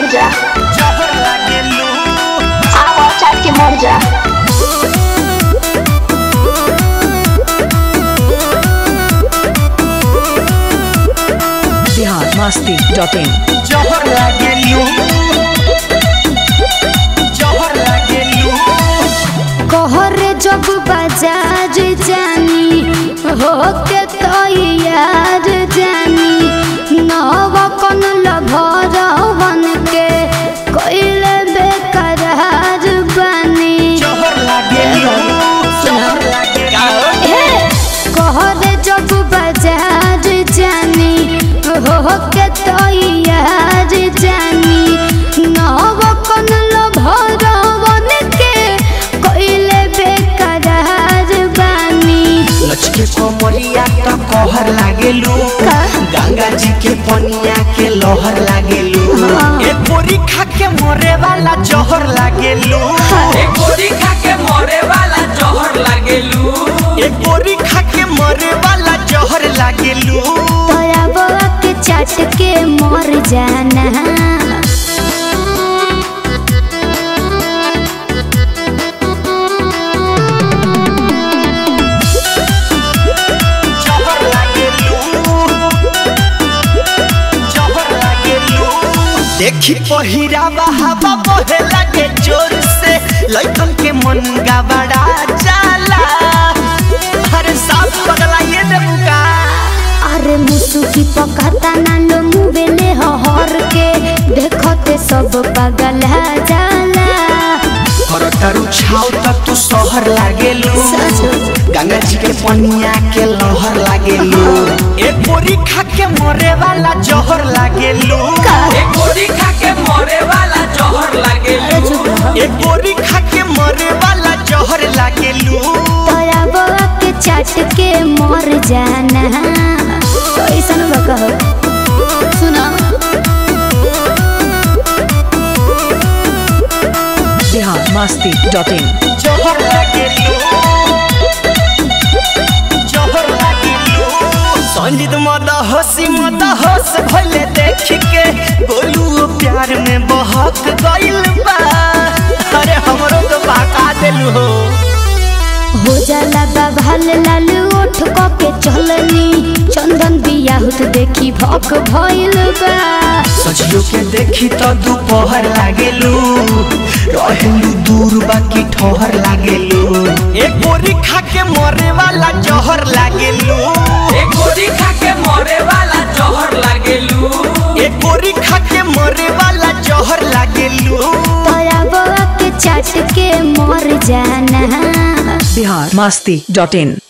जा जहर लागेलू आवा चाट के मर जा बिहार मस्ती डॉट इन जहर लागेलू जहर लागेलू कहरे जब बाजार जानी हो के तो यार जानी नव कन लभर बन के कोइले बेकरार बनी जहर लागेलू जहर लागेलू हे कहरे जब बाजार जानी हो के तो यार जानी नव कन लभर बन के कोइले बेकरार बनी लचके कोमरिया त कहर लागेलू का? गंगा जी के पनिया के लहर लागेलू हाँ। ए बोरी खा के मरे वाला जहर लागेलू एक गोरी खा के मरे वाला जहर लागेलू ए बोरी खा के मरे वाला जहर लागेलू तोरा बउआ के चाट के मर जाना जहर लागेलू जहर लागेलू देखी पहिरा हवा बहे लागे जोर से लइकन के मन गबड़ा जाला अरे साफ पगला ये देबुका अरे मुसुकी पकाता ना लो मुबेले हर के देखते सब पागल जाला करतरु छाव तक तू शहर लागेलू गंगा जी के पनिया के लहर लागेलू एक बोरी खा के मरे वाला जहर लागेलू एक गोरी खा के मरे वाला जहर लागेलू अरे एक बोरी खा के मरे वाला जहर लागेलू तोरा बउआ के चाट के मर जाना कैसन बकहो सुना बिहार मस्ती डॉट इन जहर लागेलू जहर लागेलू संजीत मद हसी मद हस भले देख के गोलू प्यार में बहक गइल बा अरे हमरो तो बहका देलू हो हो जाला बाभाल लाल ओठ क के चलनी चंदन बियाहुत देखी भक भइल बा सजियो के देखी तो दोपहर लागेलू रहेलू दूर बाकी ठोहर लागेलू एक बोरी खा के मरे वाला जहर लागेलू एक गोरी खा के मरे वाला जहर लागेलू एक बोरी खा के मरे वाला जहर लागेलू तोरा बउआ के चाट के मर जाना बिहार मस्ती डॉट इन